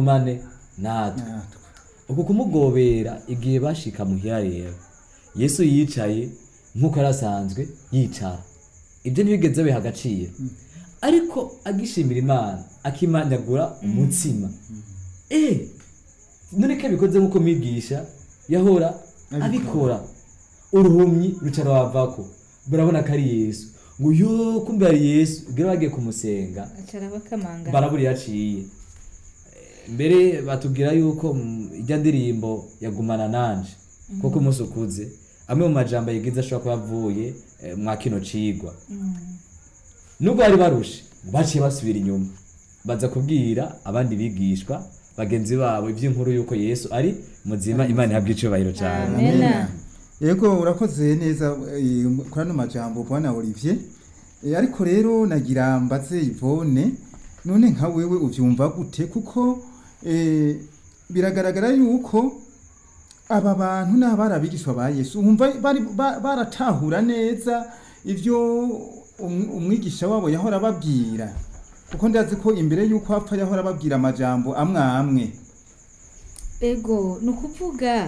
agumane natwe natwe uku kumugobera igihe bashika muhira rero yesu yicaye nk'uko yari asanzwe yicara ibyo ntibigeze biha agaciro ariko agishimira imana akimanyagura umutsima eh none ko abikoze nk'uko mwigisha yahora Abikora. abikora uruhumyi ruca rwavako barabona ko ari yesu ngo yo kumbe ari yesu ubwo bagiye kumusenga acara bakamanga barabura yaciye mbere batubwira yuko mm, ijya ndirimbo yagumana nanje kuko umunsi ukuze amwe mu majambo yigize ashobora kuba avuye eh, mwa kino cigwa nubwo bari barushe baciye basubira inyuma baza kubwira abandi bigishwa bagenzi babo iby'inkuru yuko yesu ari muzima imana ihabwa icubahiro cyane Amen. Amen. yego urakoze neza eh, kuri ano majambo bwana olivier Eh, ariko rero nagira mbaze ivone none nka wewe uvyumva gute kuko eh, biragaragara yuko aba bantu ni abari abigishwa ba yesu wumva bari- ba- baratahura neza ivyo um- umwigisha wabo yahora ababwira kuko ndazi ko imbere y'uko apfa yahora ababwira amajambo amwe amwe ego ni ukuvuga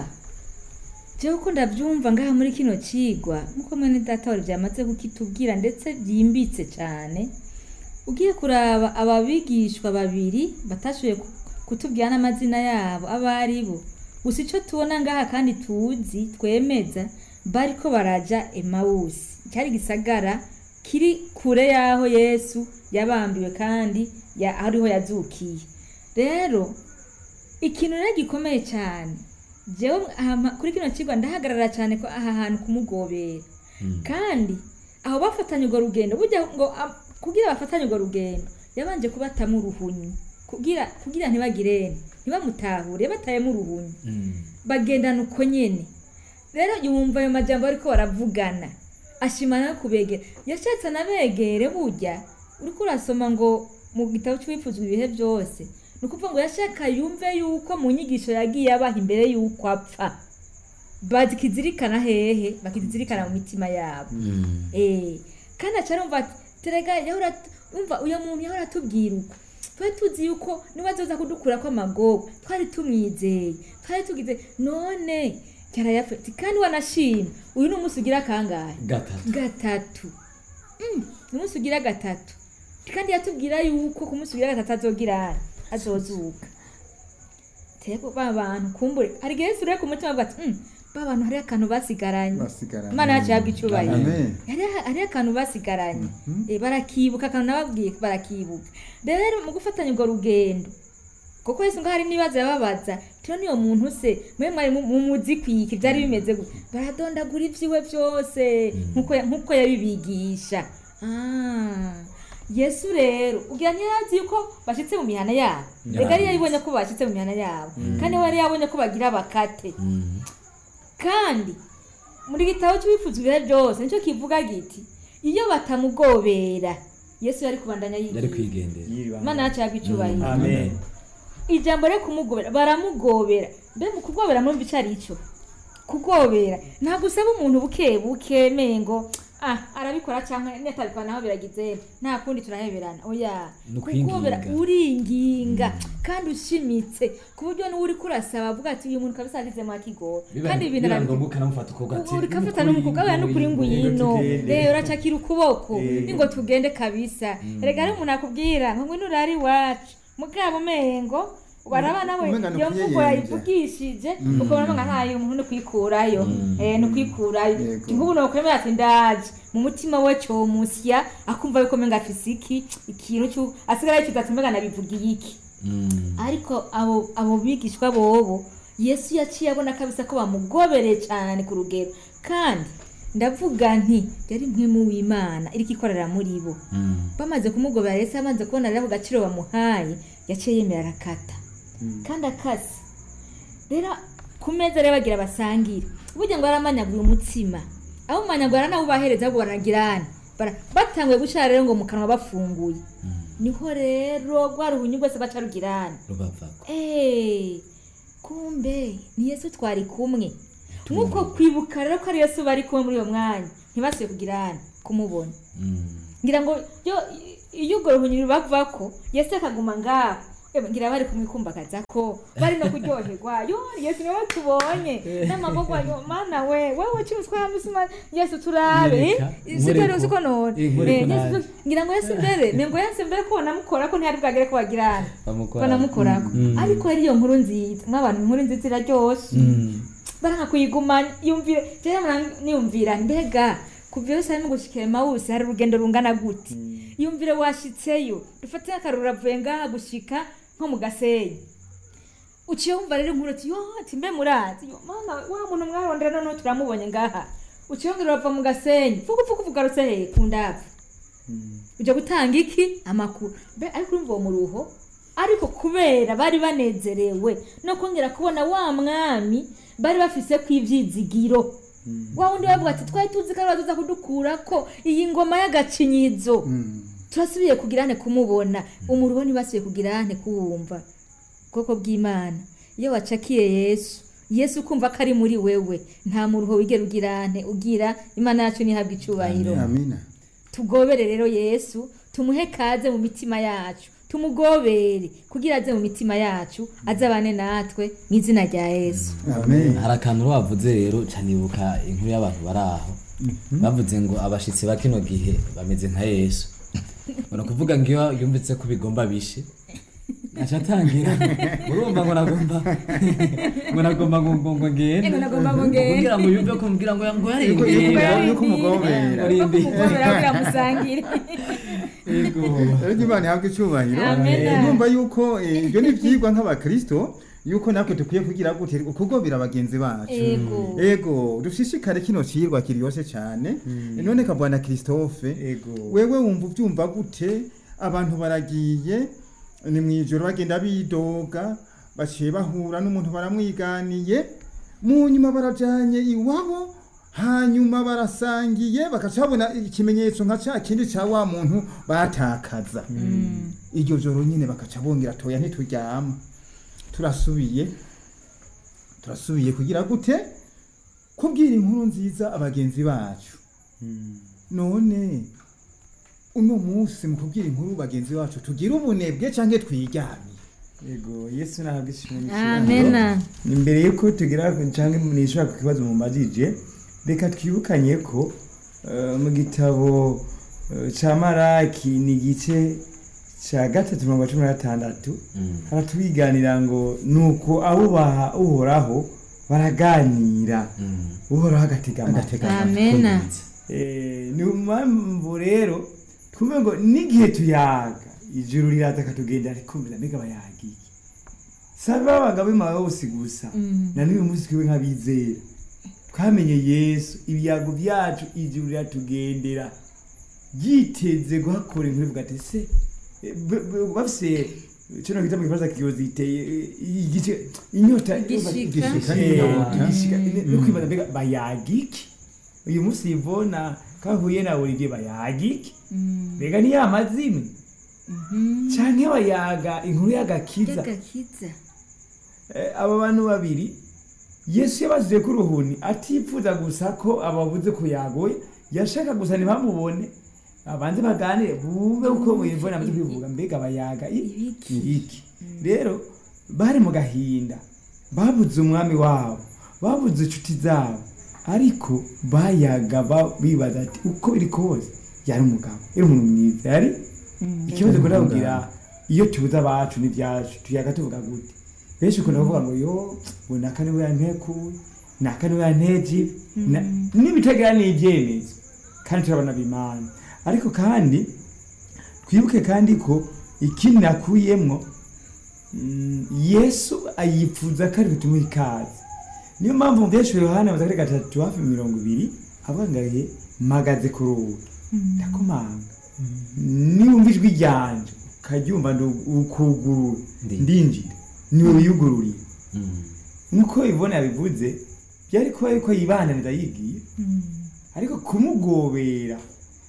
jewe ko ndabyumva ngaha muri kino cigwa nkuko mwene data wari byamaze kukitubwira ndetse byimbitse cyane ugiye kuraba aba bigishwa babiri batashoboye ku- kutubwira n'amazina yabo abo ari bo gusa icyo tubona ngaha kandi tuzi twemeza bariko baraja emawusi cyari gisagara kiri kure y'aho yesu yabambiwe kandi ya- ariho yazukiye rero ikintu rero gikomeye cyane jewe aha- kuri kino kigo ndahagarara cyane ko aha hantu kumugobera kandi aho bafatanye urwo rugendo burya ngo am- kugira bafatanye urwo rugendo yabanje kubatamo uruhunyi kugira kugira ntibagirene ntibamutahure yabatayemo uruhunyi bagendana uko nyene rero yumva ayo majambo ariko baravugana ashimana no kubegera yashatse anabegere burya uriko urasoma ngo mu gitabo cy'uwifuzwa ibihe byose ni ukuvuga ngo yashaka yumve yuko mu nyigisho yagiye abaha imbere y'uko apfa bakizirikana hehe bakizirikana mu mitima yabo eh kandi acarumva ati terega yahora umva uyo muntu yahora atubwira uko twari tuzi yuko niba azoza kudukura ko amagogo twari tumwizeye twari tugize none yarayafite kandi wanashima uyu ni umunsi ugira kangahe gatatu gatatu Mm, ni umunsi ugira gatatu kandi yatubwira yuko ku munsi ugira gatatu azogira azozuka teko ba bantu kumbure hari igihe Yesu rero ku mutima avuga ati "Mm, ba bantu hariho akantu basigaranye basigaranye imana yacu yabwa icyubahiro Amen. hariho hariho akantu basigaranye Eh, barakibuka akantu nababwiye barakibuka rero mu gufatanya urwo rugendo kuko Yesu ngo hari n'ibibazo yababaza tino niyo muntu se mwe mwari mu- mu muzi kwiki byari bimeze gute baradondagura ibyiwe byose nkuko ya- nkuko yabibigisha Ah, yesu rero ugira ntiyarazi yuko bashyitse mu mihana yabo reka yari yabonye ko bashyitse mu mihana yabo kandi we yari yabonye ko bagira bakate kandi muri gitabo cy'ubifuza ibihe byose nicyo kivuga giti iyo batamugobera yesu yari kubandanya yari yigira kwigendera imana yacu yabwa icyubahiro amen ijambo ryo kumugobera baramugobera mbe mu kugobera mwumva icyo ari cyo kugobera ntabwo usaba umuntu buke buke mengo ah arabikora cyangwa netabikora naho biragize nta kundi turaheberana oya Ni ukwinginga. kugobera uringinga kandi ushimitse ku buryo n'uwo uri kurasaba avuga ati uyu muntu kabisa agize mu akigora kandi ibintu biba arabi- ngombwa ukanamufata ukuboko ati uri kafata n'umukobwa we n'ukuri ngwino rero uracakira ukuboko ningo tugende kabisa erega hari umuntu akubwira ngo ngwino urari iwacu mugabo mengo baraba nawe Umenga ni iyo mvugo ukuyeyembya. yayivugishije ukabona ngo ntayo umuntu ni kwikurayo eh ni kwikurayo Yego. nk'ubu nokwemera ati ndaje mu mutima we cyomusya akumva yuko menga afise iki ikintu cyo asigara yicuza ati mbega nabivugiye iki ariko abo abo bigishwa bobo yesu yaciye abona kabisa ko bamugobereye cyane ku rugero kandi ndavuga nti yari mpwemu w'imana iriko ikorera muri bo bamaze kumugobera yesu amaze kubona rero ako gaciro bamuhaye yaciye yemera arakata kandi akase rero ku meza rero bagira basangire burya ngo yaramanyaguye umutsima abo manyagura nabo bahereza ahubwo baragirana Bara- batanguye gushira rero ngo mu kanwa bafunguye niho rero rwa ruhunyu rwose baca rugirana rubavako Eh, kumbe ni yesu twari kumwe nk'uko kwibuka rero ko ari yesu bari kumwe muri uyo mwanya ntibasuye kugirana kumubona ngira ngo yo iyo urwo ruhunyu rubavako yesu akaguma ngaho Eba, ngira bari kumwikumbagaza ko bari no kuryoherwa yo yesu niwe tubonye n'amaboko yo mana we wewe cyumva musima yesu turabe Nyereka, siko nkoreko. siko none Eh, nkoreko Eh, Yesu, naje. ngira ngo yesu mbere mengo yesu mbere ko namukora ko ntihari bwagere ko bagirana bamukora banamukorako Mm. ariko hari iyo nkuru nziza mw'abantu inkuru nziza iraryoshe Mm. baranka kuyigumanya yumvire jewe mura- niyumvira mbega kuva iyo harimo gushika emawusi hari urugendo rungana gute yumvire washitseyo dufate akaruru uravuye ngaha gushika nko mu gasenyi uciye wumva rero inkuru ati yo ati mbe murazi yo mana wa muntu mwarondera noneho turamubonye ngaha uciye wongera urava mu gasenyi vuga uvuga uvugarutse he ku ndavu ujya gutanga iki amakuru mbe ariko urumva uwo muruho ariko kubera bari banezerewe no kongera kubona wa mwami bari bafise ku ivyizigiro wa wundi bavuga ati twari tuzi ko ari bazoza kudukura ko iyi ngoma y'agacinyizo turasubiye kugirane kumubona umuruho ntibasubiye kugirane kuwumva ubwoko bw'imana iyo wacakiye yesu yesu ukumva ko ari muri wewe nta muruho wigera ugirane ugira imana yacu ntihabwe icubahiro amina tugobere rero yesu tumuhe kaze mu mitima yacu tumugobere kugira aze mu mitima yacu azabane natwe mu izina rya yesu amen hari akantu wavuze rero canibuka inkuru y'abantu bari aho bavuze ngo abashitsi ba kino gihe bameze nka yesu ubona kuvuga ngo iyo yumvise ko bigomba bishe aca atangira urumva ngo nagomba ngo nagomba ngo ngo ngo ngende Ngo nagomba ngo ngende. kugira ngo yumve ko mbwira ngo ngo Yuko- yuko- yarindira yuko umugobera. Yuko kumugobera kugira musangire yego rero imana ihabwe icyubahiro Amen. Eh, numva yuko eh, ibyo ni ibyigwa nk'abakristo yuko natwe dukwiye kugira gute kugobera bagenzi bacu ego ego dushishikare kino cigwa kiryoshe cyane none kabwana christophe Ego. wewe wumva ubyumva gute abantu baragiye ni mu ijoro bagenda bidoga baciye bahura n'umuntu baramwiganiye mu nyuma barajanye iwabo hanyuma barasangiye bakaca babona ikimenyetso nka cya kindi cya wa muntu batakaza iryo joro nyine bakaca bongera toya ntituryama turasubiye turasubiye kugira gute kubwira inkuru nziza abagenzi bacu none uno munsi mu kubwira inkuru bagenzi bacu tugira ubunebwe cyangwa twiryamye Ego, Yesu nahabwa ishimwe amena imbere yuko tugira canke nishobora ku kibazo mumajije reka twibukanye ko eh, mu gitabo eh, ca maraki ni igice ca gatatu mirongo cumi na gatandatu haratwiganira ngo nuko abubaha uhoraho baraganira uhoraho agatega amatwi amena Eh, ni mpamvu rero twumve ngo n'igihe tuyaga ijuru riraza akatugendera rikumvira mbega bayagiye sabe babaga bimawe bose gusa na n'uyu munsi twiwe nk'abizera twamenye yesu ibiyago byacu ijuru riratugendera ryiteze guhakora inkuru ivuga ati se eh, b- b- bafise kino kita mu gifaransa kiyozi iteye eh, igice inyota Igishika. Igishika Eh, n'inyota. igishika no kwibaza mbega bayagiki uyu munsi ivona kahuye na Olivier bayagiki mbega ni ya mazimwe canke bayaga inkuru y'agakiza y'agakiza Eh, aba bantu babiri yesu yabasize ku ruhuni atipfuza gusa ko ababuze kuyagoye yashaka gusa ntibamubone abanze baganire bumve uko wivona amaze kwivuga mbega bayaga i- Ibiki. iki rero bari mu gahinda babuze umwami wabo babuze inshuti zabo ariko bayaga ba- bibaza ati uko biri kose yari umugabo yari umuntu mwiza yari ikibazo kunda kugira iyo tubuze abacu n'ibyacu tuyaga tuvuga gute benshi ukunda kuvuga ngo yo ngo naka niwe yantekuye naka niwe yanteje na- n'ibitagira n'ibyemezo kandi turabona bimana ariko kandi twibuke kandi ko ikindi nakuyemwo mm, yesu ayipfuza ko ari butumuhe ikaze niyo mpamvu mu byinshi yohana amaze kuri gatatu hafi mirongo ibiri avuga ngo ahe mpagaze ku rugi ndakomanga niwumva ijwi ryanje ukaryumva ndu- ukugurura Ndi. ndinjira niwe wiyugururiye nk'uko ibona yabivuze byari kuba yuko yibananiza yigiye ariko kumugobera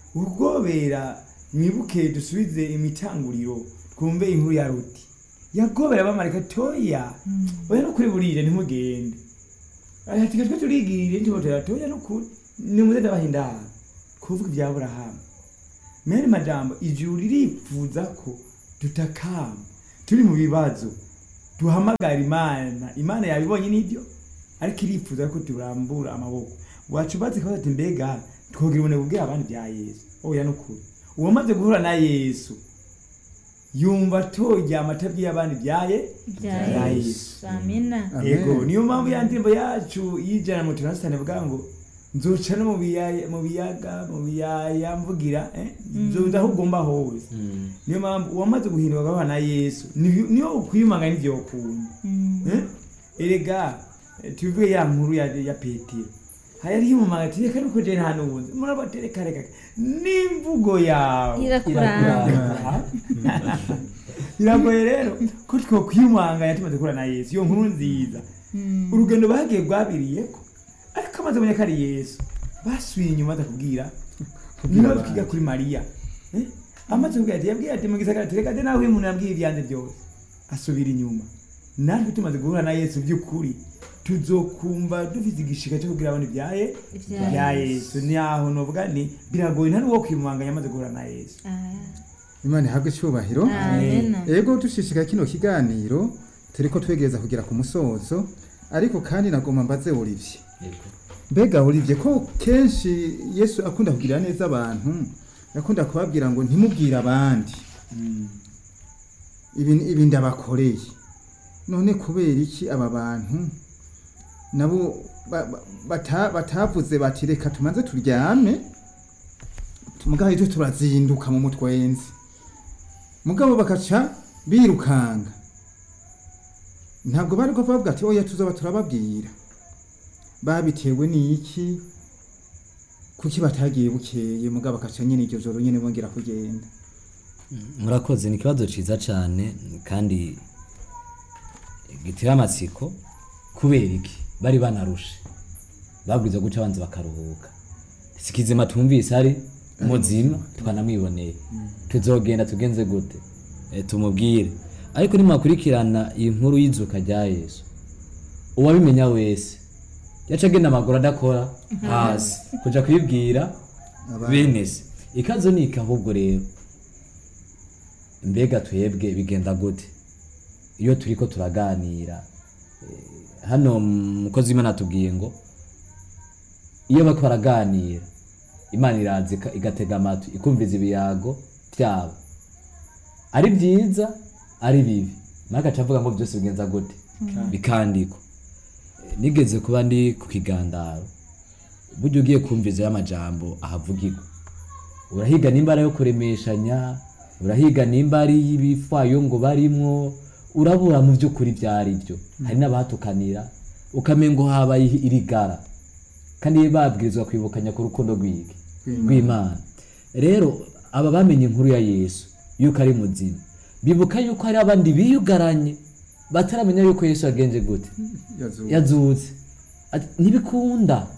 ugobera mwibuke dusubize imitanguriro twumve inkuru ya ruti yagobera abamarika toya oya no kuri burire ntimugende ati twe turigirire ntibotera toya no kuri nimuze ndabahindara kuvuga ibya aburahamu mene majambo ijuru ririfuza ko tutakamba turi mu bibazo duhamagara imana imana yabibonye n'ibyo ariko irifuza ko turambura amaboko wacu ubatse kabaza ati mbega twogira ubunebwe bubwira abandi bya yesu oya nukuri uwamaze guhura na yesu yumva toryama atabwiye abandi byaye bya bya yesu amina Amen. yego niyo mpamvu ya ndirimbo yacu y'ijana mu tunasitani bwa ngo nzoca no mu biyaya mu biyaga mu biyaya mvugira eh, nzoza aho ugomba hose Mm. niyo mpamvu uwamaze guhindurwa agahura na yesu niyo niyo ukwiyumanga n'ivyo ukunda Mm. Eh? erega eh, tuvuge ya nkuru ya, ya petero hayari yumanga ati reka nuko je nta nubuzi murabatereka reka n'imvugo yawe irakuranga biragoye rero ko twokwiyumanganya tumaze guhura na yesu iyo nkuru nziza Mm. urugendo bagiye rwabiriyeko ariko amaze kumenya ko ari yesu basubiye inyuma baza kubwira niba twiga kuri mariya Eh? amaze kubwira ati yabwiye ati mu gisagara ati reka de nawe uyu muntu yabwiye ibyanjye byose asubira inyuma natwe tumaze guhura na yesu by'ukuri tuzokumva dufite igishika cyo kubwira abantu ibyaye Ibya bya yesu ni aho novuga ni biragoye ntari uwo kwimanganya amaze guhura na yesu Ah. imana ihabwe icyubahiro Amena. ego dushishika kino kiganiro turiko twegereza kugera ku musozo ariko kandi nagomba mbaze Olivier Yego. mbega Olivier ko kenshi yesu akunda kugirira neza abantu akunda kubabwira ngo ntimubwire abandi ibi ibi ndabakoreye none kubera iki aba bantu nabo ba- ba- bata- batavuze bati reka tumanze turyame mugaho icyo turazinduka mu mutwenzi mugabo bakaca birukanga ntabwo bari ko bavuga ati oya tuzaba turababwira babitewe n'iki kuki batagiye bukeye mugabo bakaca nyine iryo joro nyine bongera kugenda murakoze ni ikibazo cyiza cyane kandi gitera amatsiko kubera iki bari banarushe babwiza guca abanza bakaruhuka sikizima tumvise ari muzima twanamwiboneye tuzogenda tugenze gute Eh, tumubwire ariko nimwakurikirana iyi nkuru y'izuka rya yesu uwabimenya wese yaca agenda amaguru adakora hasi kuja kubibwira bene se ikazo ni iki ahubwo rero mbega twebwe bigenda gute iyo turiko turaganira eh, hano mukozi w'imana atubwiye ngo iyo bariko baraganira imana iraza ika- igatega amatwi ikumviza ibiyago byabo ari byiza ari bibi nawe agaca avuga ngo byose bigenza gute bikandikwa Eh, nigeze kuba ndi ku kigandaro burya ugiye kumviza y'amajambo ahavugirwa urahiga nimba ari ayo kuremeshanya urahiga nimba ari y'ibifwayo ngo barimwo urabura mu by'ukuri ibyo ari byo hari n'abahatukanira ukamenya ngo habaye irigara kandi babwirizwa kwibukanya ku rukundo rw'iki rw'imana rero aba bamenye inkuru ya yesu yuko ari muzima bibuka yuko hari abandi biyugaranye bataramenya yuko yesu yagenje gute yazuba yazutse Ati, ntibikunda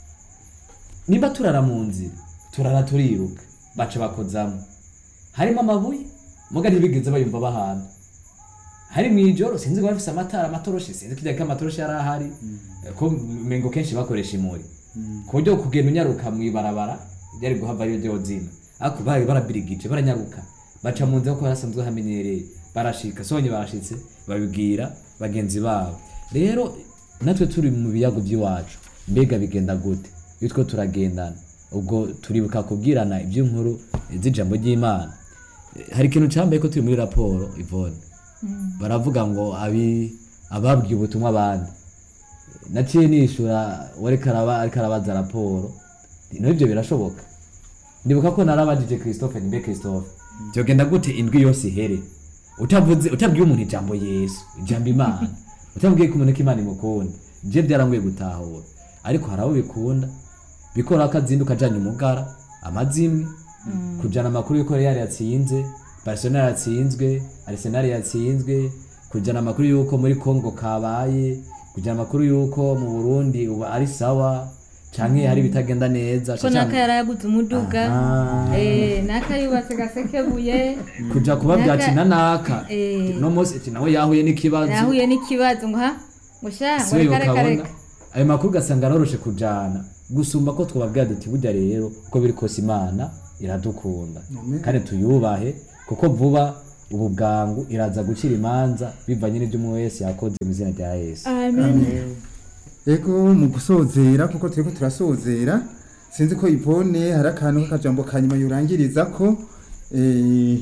nimba turara mu nzira turara turiruka baca bakozamo harimo amabuye muga ntibigeze bayumva bahana hari mu ijoro sinzi ngo bafise amatara amatoroshi sinzi kirya ko amatoroshi yari ahari ko mengo kenshi bakoresha imuri ku buryo kugenda unyaruka mu ibarabara byari guhava ariyo ryozina ariko bari barabirigije baranyaruka baca mu nzira kuko barasanzwe hamenyereye barashika sonye barashitse babibwira bagenzi babo rero natwe turi mu biyago by'iwacu mbega bigenda gute iyo two turagendana ubwo turibuka kubwirana iby'inkuru z'ijambo ry'imana Eh, hari ikintu cyambaye ko turi muri raporo ivone baravuga ngo abi ababwiye ubutumwa abandi naciye nishura wariko araba ariko arabaza raporo no ibyo birashoboka ndibuka ko narabajije christophe nimbe christophe byogenda gute indwi yose ihere utavuze utabwiye umuntu ijambo yesu ijambo imana utabwiye ko umuntu ko imana imukunda je byarangoye gutahura ariko hari abo bikunda bikora akazinduka ajanye umugara amazimwe kujana amakuru yuko real yatsinze barcelona yatsinzwe arsenal yatsinzwe kujana amakuru yuko muri congo kabaye kujana amakuru yuko mu burundi ubu ari sawa canke hari ibitagenda neza ko naka yarayaguze umuduga Aha. eh naka yubatse gasekebuye kuja kubabwira ati Naka- nanaka Eh. no munsi ati nawe yahuye n'ikibazo yahuye n'ikibazo ngo ha ngo sha ngo siwe reka reka ukabona reka ayo makuru ugasanga aroroshe kujana gusumba ko twababwira duti burya rero uko biri kose imana iradukunda Amen. kandi tuyubahe kuko vuba ubu bwangu iraza gucira imanza bivanye n'ibyo umwe wese yakoze mu izina rya yesu amen ego mu gusozera kuko turiko turasozera sinzi ko ivone hari akantu k'akajambo ka nyuma yurangiriza ko eh,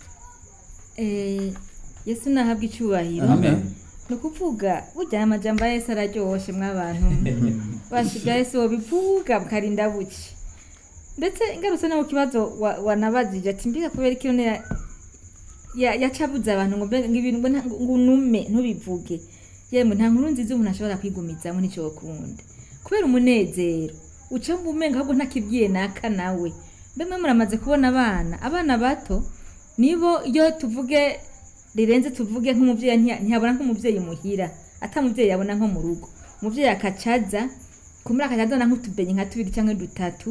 Eh, yesu nahabwa icyubahiro Amen. ni ukuvuga burya aya majambo ya yesu araryoshe mw'abantu bashiga yesu wobivuga bukarinda buke ndetse ingarutse no mu kibazo wa- wanabajije ati mbega kubera iki none ya- ya- yacabuze abantu ngo mbe- ngo ibintu ngo nta- ngo unume ntubivuge yemwe nta nkuru nziza umuntu ashobora kwigumizamo nicyo wakunda kubera umunezero uca wumva umenga ahubwo ntakibwiye naka nawe mbe mwe muramaze kubona abana abana bato nibo iyo tuvuge rirenze tuvuge nk'umubyeyi ntiya- ntiyabona nk'umubyeyi muhira ata mubyeyi yabona nko mu rugo umubyeyi akacaza kumuri akajazana nk'utubenyi nka tubiri cyangwa dutatu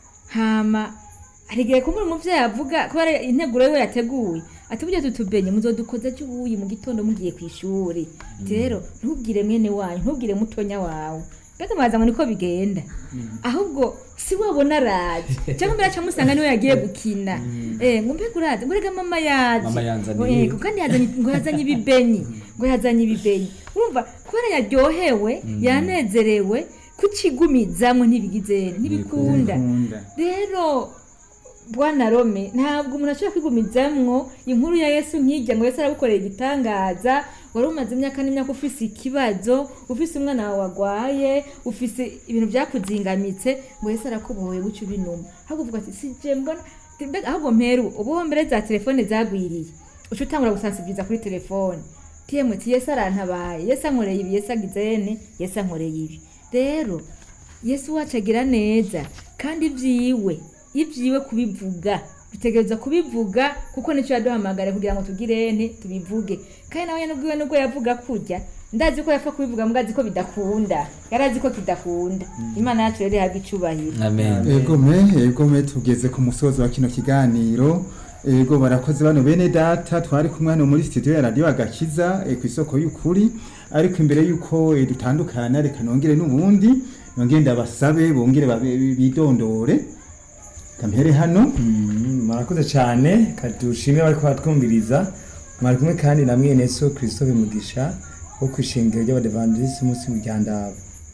hama hari igihe kumuri umubyeyi avuga kubera integuro yiwe yateguye ati burya tutubenye muzodukoza cy'ubuyi mu gitondo mugiye ku ishuri ati rero ntubwire mwene wanyu ntubwire mutonya wawe mbega mwaza ngo niko bigenda ahubwo si wabona araje cyangwa mbere aca musanga niwe yagiye gukina eh ngo mbega uraze ngo rega mama yaje Mama yanzaniye. Ngo, eh, ngo kandi yazanye ngo yazanye ibibenyi ngo yazanye ibibenyi urumva kubera yaryohewe yanezerewe kucigumizamo ntibigizere ntibikunda nkunda rero bwana rome ntabwo umuntu ashobora kwigumizamwo inkuru ya yesu nkijya ngo yesu aragukorera igitangaza wari umaze imyaka n'imyaka ufise ikibazo ufise umwana wawe wagwaye ufise ibintu byakuzingamitse ngo yesu arakubohoye guca ubinuma ahubwo uvuga ati sije mbona mbega ahubwo mperu ubu mbere za telefone zagwiriye uca utangura gusansibiriza kuri telefone tiyemwe ti yesu arantabaye yesu ankoreye ibi yesu agize ene yesu ankoreye ibi rero yesu wacu agira neza kandi ibyiwe ibyiwe kubivuga dutegereza kubivuga kuko nicyo yaduhamagara kugira ngo tugire ene tubivuge kandi nawe nyine ubwiwe nubwo yavuga kurya ndazi ko yapfa kubivuga mbwa azi ko bidakunda yari azi ko kidakunda imana yacu rero ihabwa icyubahiro amen ego me ego me tugeze ku musozo wa kino kiganiro ego barakoze bano bene data twari kumwe hano muri studio ya radio agakiza eh, ku isoko y'ukuri ariko imbere y'uko eh, dutandukana reka nongere n'ubundi nongere ndabasabe bongere babe- bidondore kampere hano Mm, murakoze cyane kadushimire bari kubatwumviriza mwari kumwe kandi na mwene so christophe mugisha wo ku ishingiro ry'abadevandisi munsi mu ryandabo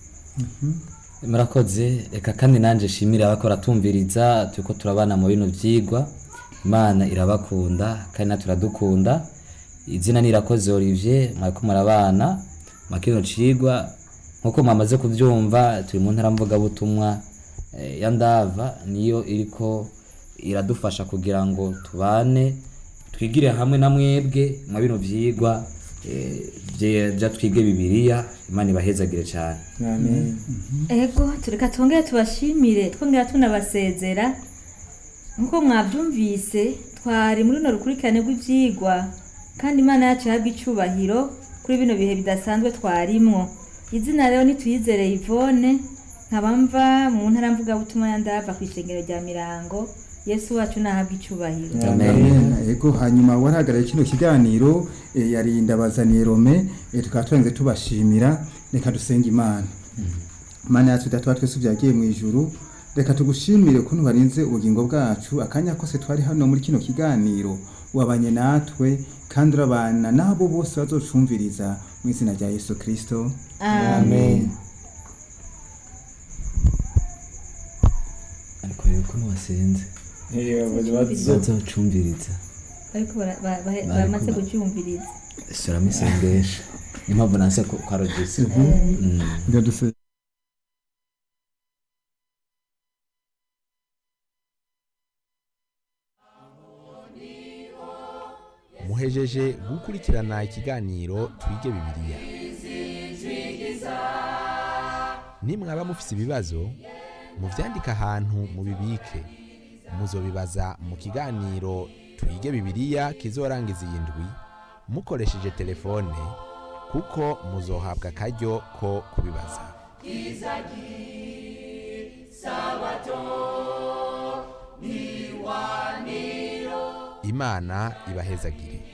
murakoze reka kandi nanjye shimire abakora tumviriza turiko turabana mu bino byigwa imana irabakunda kandi natwe turadukunda izina nirakoze olivier mwariko murabana mu kino cigwa nk'uko mwamaze kubyumva turi mu ntara mvugabutumwa eh, ya ndava niyo iriko iradufasha kugira ngo tubane twigire hamwe na mwebwe mu bino vyigwa eh, vye- vya twige bibiliya imana ibahezagire cyane amen ego tureka twongere tubashimire twongera tunabasezera nk'uko mwabyumvise twari muri runo rukurikirane rw'ibyigwa kandi imana yacu ihabwa icyubahiro kuri bino bihe bidasanzwe twarimwo izina rero nituyizere ivone nkaba mva mu ntara mvugabutumwa ya ndava ku ishengero rya mirango yesu wacu nahabwa icyubahiro Amen. Amen. ego hanyuma warahagarariye kino kiganiro eh, yari ndabazaniye rome eh, tukaba turanze tubashimira reka dusenge imana mana yacu data wa twese byagiye mu ijuru reka tugushimire ukuntu warinze ubugingo bwacu akanya kose twari hano muri kino kiganiro wabanye natwe kandi urabana n'abo bose bazocumviriza mu izina rya yesu kirisito amen ariko rero ko ntiwasenze bazo bazocumviriza ariko bara- ba- ba- Bari bamaze kuba- kucyumviriza suramo isengesho niyo mpamvu nanse ko kwa rogisi ndaduse muhejeje gukurikirana ikiganiro twige bibiliya nimwaba mufise ibibazo muvyandike ahantu mubibike muzobibaza mu kiganiro twige bibiliya kizorangiza iyi ndwi mukoresheje telefone kuko muzohabwa akaryo ko kubibaza imana ibahezagire